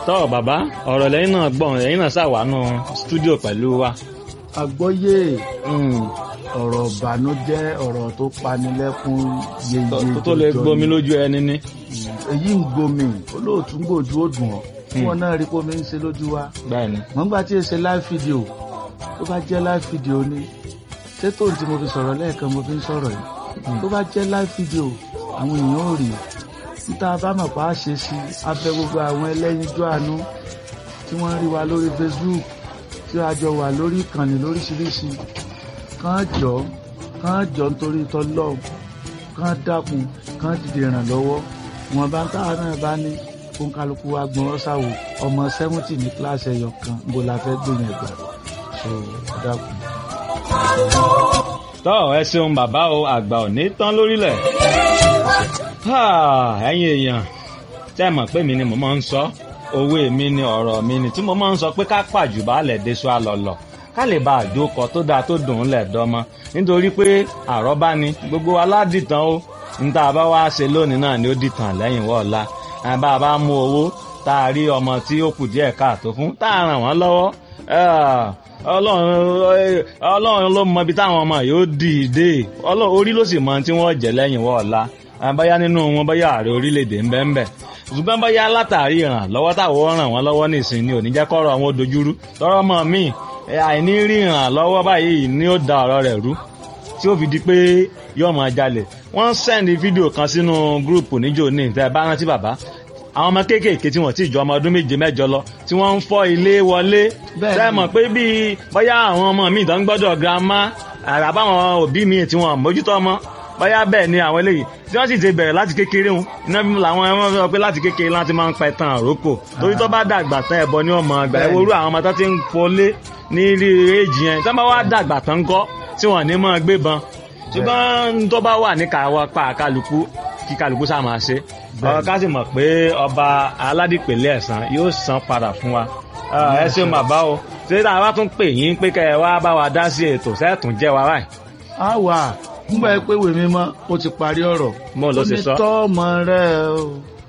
tọ́ bàbá ọ̀rọ̀ lẹ́yìn náà gbọ̀n lẹ́yìn náà ṣàwánú stúdíò pẹ̀lú wa. àgbọ́yé ọ̀rọ̀ ìbànújẹ́ ọ̀rọ̀ tó panilẹ́kún yeye tó tó lè gbomi lójú ẹni ní. èyí ń gbomi olóòtú ń gbòjú ó dùn ọ́ tí wọn náà rí pómi ń ṣe lójú wa bẹ́ẹ̀ni. mọ̀ nígbà tí èsè live video tó bá jẹ́ live video ni ṣètò tí mo fi sọ̀rọ̀ lẹ́ẹ̀kan mo fi ń sọ̀rọ̀ yìí tó bá jẹ́ live video àwọn èèyàn ò rí níta bá mọ̀ pa á ṣe sí abẹ́ gbogbo àwọn ẹlẹ́yinjú àánú tí wọ́n ń rí wa lórí Facebook tí a jọ wà lórí ìkànnì lóríṣiríṣi kàn jọ kàn jọ nítorí tọlọ́ọ̀ kàn dákun kàn dìde ìrànlọ́wọ́ wọn bá ń táwọn náà bá ní kó ń kálukú wa gbọ́n ọ́sàwò ọmọ sẹ́wọ́ntì ní kíláàsì ẹ̀yọ kan bó la fẹ́ gbìyànjú ẹ̀gbà so dákun. tọ́ ẹ ṣeun bàbá o àgbà ò ní tán lórílẹ̀. ẹ̀yin èèyàn tẹ́ mọ̀ pé mi ni mo máa ń sọ owó mi ni ọ̀rọ̀ mi ni tí mo máa ń sọ pé ká pàjù baálẹ̀ déṣọ àlọ́lọ̀ ká lè bá àjókọ tó dáa tó dùn ún lẹ̀ dọ́mọ nítorí pé àrọ́bá ni gbogbo aládìtàn o níta bá wá ṣe lónìí náà ni ó dìtàn lẹ́yìn wọ́ọ̀la bá a bá mú owó tá a rí ọmọ tí ó kù díẹ̀ káàtó fún tá a ràn wọ́n lọ́wọ́ ọlọ́run ló mọ ibi táwọn ọmọ yóò dì í dé orí ló sì mọ tí wọ́n jẹ́ lẹ́yìn wọ́ọ̀la báyá nínú wọn báyá ààrẹ orílẹ̀-èdè ń bẹ́ẹ̀ bẹ́ẹ̀ ṣùgbọ́n báyá látàrí ìrànlọ́wọ́ táwọn ràn wọ́n lọ́wọ́ nìsín ni ò ní jẹ́ kọ́rọ̀ àwọn dojúrú tọ́rọ́ mọ́ mi àìní rí ìrànlọ́wọ́ báyìí ni ó da ọ̀rọ̀ rẹ̀ rú tí ó fi di pé yóò máa jalè wọ́n sẹ́ndì fídíò kan sínú gúrùpù níjó ní ìtẹ́ bá rántí bàbá àwọn ọmọ kéékèèké tí wọ́n ti ju ọmọ ọdún méje mẹ́jọ lọ tí wọ́n ń fọ́ ilé wọlé sẹ́mọ̀ pé bíi bóyá àwọn ọmọ mi ìtàn gbọ́dọ̀ girama àbáwọn òbí mi tí wọ́n mójútó ọmọ bóyá bẹ́ẹ̀ ni àwọn eléyìí tí wọ́n sì ti bẹ̀rẹ̀ láti kékeré wọn iná bí làwọn ẹ̀wọ̀n sọ pé láti kékeré láti máa ń pa ẹ̀tàn àrókò torí tó bá dàgbà tán ẹ̀bọ ni wọ́n mọ àgbà ẹ̀wọ̀ orú àwọn ọmọ tó ti ń fọlé ní rí èjì yẹn tí wọ́n bá wá dàgbà tán kọ́ tí wọ́n ní máa gbébọn ṣùgbọ́n tó bá wà ní káwọ́ pa kálukú kí kálukú sá máa ṣe ọ̀rọ̀ ká sì mọ̀ pé ọba aládìpẹ̀lẹ̀ ẹ̀sán yóò san padà fún wa ẹ ṣeun bàbá o ṣé tá a bá tún pè yín pé kẹ́ ẹ wá bá wa dá sí ètò sẹ́ẹ̀tún jẹ́ wa báyìí. a wà nígbà pé wèmí mọ́ ó ti parí ọ̀rọ̀ mo ló ṣe sọ. ó ní tọ́ ọmọ rẹ o